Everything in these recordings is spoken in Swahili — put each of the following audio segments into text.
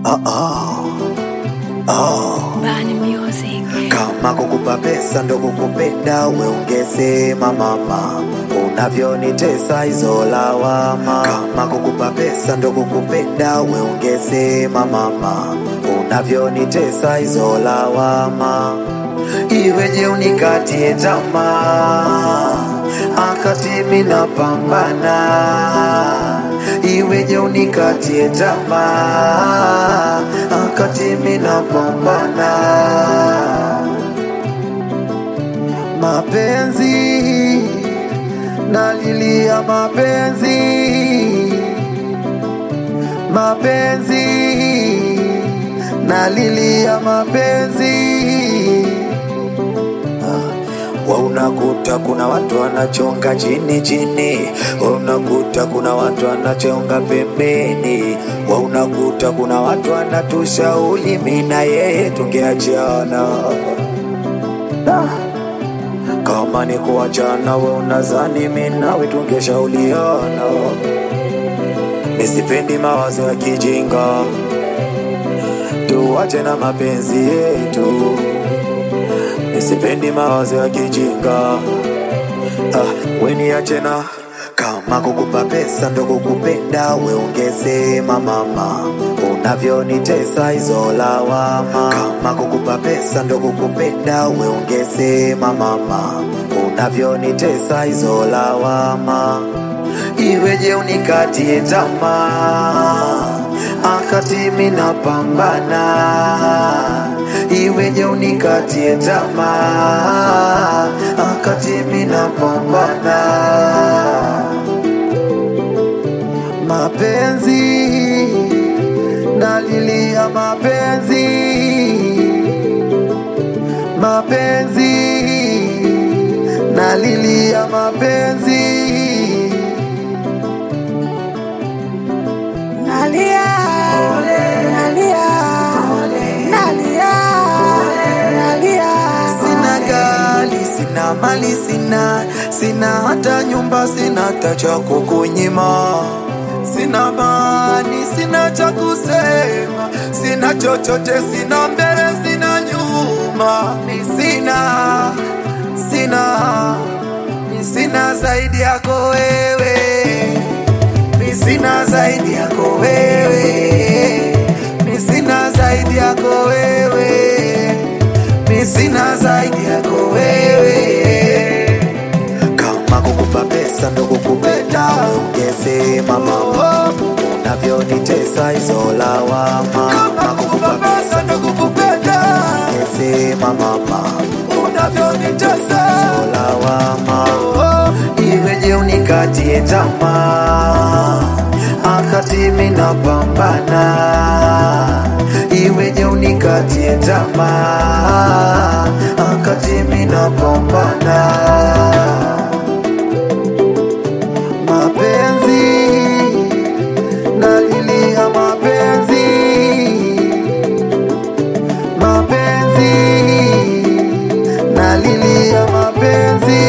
Oh, oh. Oh. Bani Music. Kama kukupa pesa ndo kukupenda, we ungesema mama, unavyonitesa hizo lawama. Kama kukupa pesa ndo kukupenda, we ungesema mama, unavyonitesa hizo lawama. Iweje unikatie tamaa, akati mimi napambana iweje unikatie tamaa akati mimi napambana mapenzi nalilia mapenzi mapenzi nalilia mapenzi wa unakuta kuna watu wanachonga chini chini, wa unakuta kuna watu wanachonga pembeni, wa unakuta kuna watu wanatushauri mimi na yeye tungeachana. Ah. Kama ni kuachana, we unazani mimi nawe tungeshauriana. Nisipendi mawazo ya kijinga, tuache na mapenzi yetu nisipendi mawazo ya kijinga ah, weniache na kama kukupa pesa ndo kukupenda, we ungesema mama, unavyonitesa hizo lawama. Kama kukupa pesa ndo kukupenda, we ungesema mama, unavyonitesa hizo lawama. Iweje unikatie tamaa akati mimi napambana iweje unikatie tamaa akati mimi napambana mapenzi nalilia mapenzi mapenzi nalilia mapenzi Nalia, nalia, nalia, nalia. Sina gari, sina mali, sina sina hata nyumba, sina hata cha kukunyima, sina mani, sina cha kusema, sina chochote, sina mbele, sina nyuma, ni sina sina ni sina zaidi yako wewe, ni sina zaidi yako wewe, ni sina zaidi yako wewe mi sina zaidi yako wewe. Kama kukupa pesa ndo kukupenda, ungesema mama, unavyonitesa hizo lawama. Kama kukupa pesa ndo kukupenda, ungesema mama, unavyonitesa hizo lawama. Iweje unikatie tamaa akati mimi napambana iweje unikatie tamaa akati mimi napambana mapenzi nalilia mapenzi mapenzi nalilia mapenzi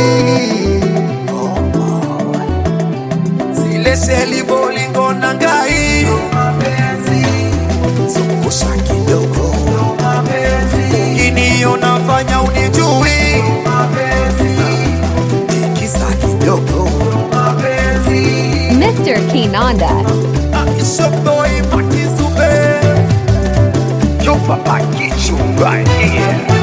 zile seli bolingo na ngai zungusha kidogo ukiniona fanya unijui tikisa kidogo Mr. Kinanda. Shop boy, put this super. Yo, papa, get you right here.